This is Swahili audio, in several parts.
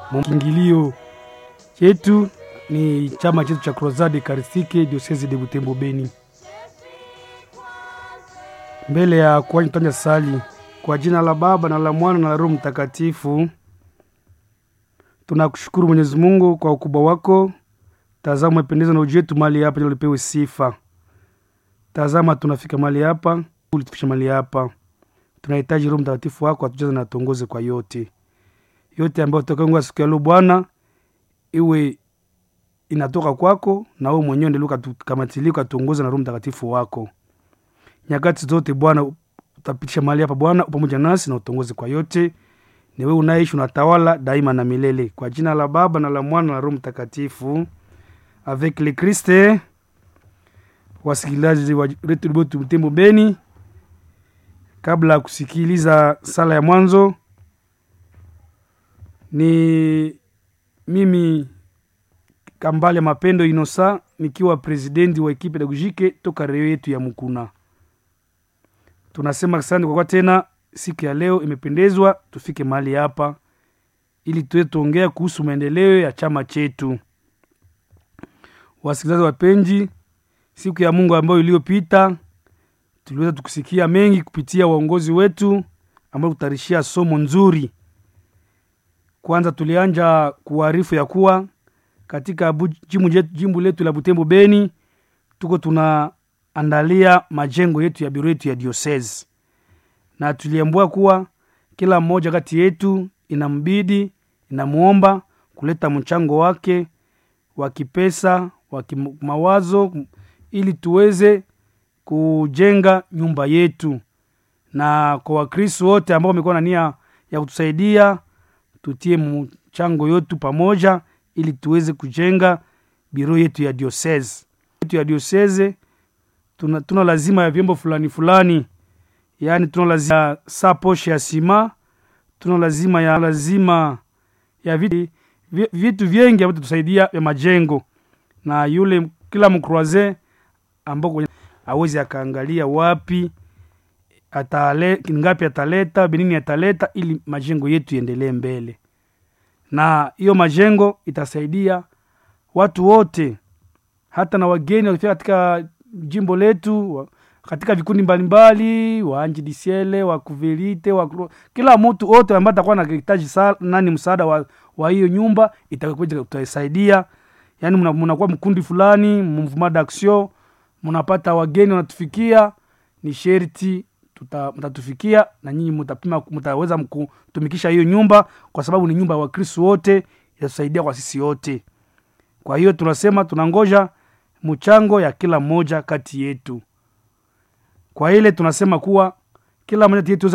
Kiingilio chetu ni chama chetu cha Crozade Eucharistique Diocese de Butembo Beni. Mbele ya kuanza tutanja sali kwa jina la Baba na la Mwana na la Roho Mtakatifu. Tunakushukuru Mwenyezi Mungu kwa ukubwa wako. Tazama umependeza na uji wetu mahali hapa, ili upewe sifa. Tazama tunafika mahali hapa, ulitufikisha mahali hapa. Tunahitaji Roho Mtakatifu wako atujaze na atuongoze kwa yote yote ambayo tutakayoongea siku ya leo Bwana, iwe inatoka kwako na wewe mwenyewe ndio ukatukamatilika ukatuongoza na Roho Mtakatifu wako nyakati zote. Bwana utapitisha mahali hapa Bwana, pamoja nasi na utongoze kwa yote. Ni wewe unaishi unatawala daima na milele, kwa jina la Baba na la Mwana na la Roho Mtakatifu. Avec le Christ. Wasikilizaji wa Redio Butembo Beni, kabla ya kusikiliza sala ya mwanzo ni mimi Kambale Mapendo Inosa nikiwa presidenti wa ekipe pedagogike toka reo yetu ya Mukuna. Tunasema asante kwa kwa tena siku ya leo imependezwa tufike mahali hapa ili tuwe tuongea kuhusu maendeleo ya chama chetu. Wasikilizaji wapenzi, siku ya Mungu ambayo iliyopita tuliweza tukusikia mengi kupitia waongozi wetu ambao kutarishia somo nzuri kwanza tulianja kuarifu ya kuwa katika jimbo letu la Butembo Beni tuko tunaandalia majengo yetu ya biro yetu ya diocese, na tuliambua kuwa kila mmoja kati yetu inambidi inamuomba kuleta mchango wake wa kipesa wa kimawazo, ili tuweze kujenga nyumba yetu, na kwa Wakristo wote ambao wamekuwa na nia ya kutusaidia tutie mchango yotu pamoja ili tuweze kujenga biro yetu ya diocese yetu ya diocese. Tuna, tuna lazima ya vyombo fulani fulani, yaani tuna lazima ya saa poshe ya sima, tuna lazima ya lazima ya vitu, vitu vingi ambavyo tusaidia ya majengo, na yule kila mkroise ambao awezi akaangalia wapi atale ngapi ataleta binini ataleta ili majengo yetu iendelee mbele, na hiyo majengo itasaidia watu wote, hata na wageni wakifika katika jimbo letu, katika vikundi mbalimbali, waanji disiele wa kuvilite wa kila mtu wote ambaye atakuwa anahitaji nani msaada wa, wa hiyo nyumba itakuja kutasaidia. Yani mnakuwa mkundi fulani mouvement d'action, mnapata wageni wanatufikia, ni sherti mtatufikia na nyinyi mtapima, mtaweza kutumikisha hiyo nyumba, kwa sababu ni nyumba ya Wakristo wote, itatusaidia kwa sisi wote. Kwa hiyo tunasema tunangoja mchango ya kila mmoja kati yetu. Kwa ile tunasema kuwa kila mmoja yetu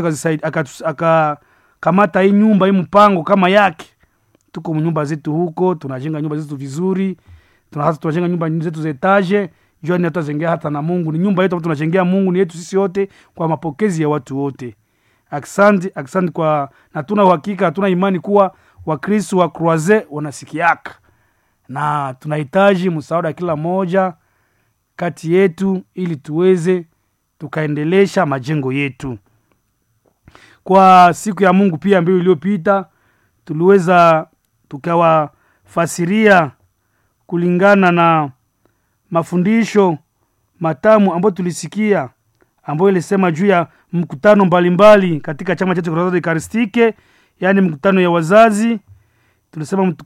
akakamata hii nyumba hii mpango kama yake. Tuko nyumba zetu huko, tunajenga nyumba zetu vizuri, tunajenga nyumba zetu za etage jua ni hatutazengea hata na Mungu. Ni nyumba yetu tunajengea Mungu, ni yetu sisi wote, kwa mapokezi ya watu wote. Aksanti, aksanti kwa na tuna uhakika, hatuna imani kuwa Wakristo wa Croise wanasikiaka, na tunahitaji msaada kila moja kati yetu ili tuweze tukaendelesha majengo yetu. Kwa siku ya Mungu pia ambayo iliyopita tuliweza tukawafasiria kulingana na mafundisho matamu ambayo tulisikia ambayo ilisema juu ya mkutano mbalimbali mbali katika chama chetu Crozade Eucharistique, yaani mkutano ya wazazi. Tulisema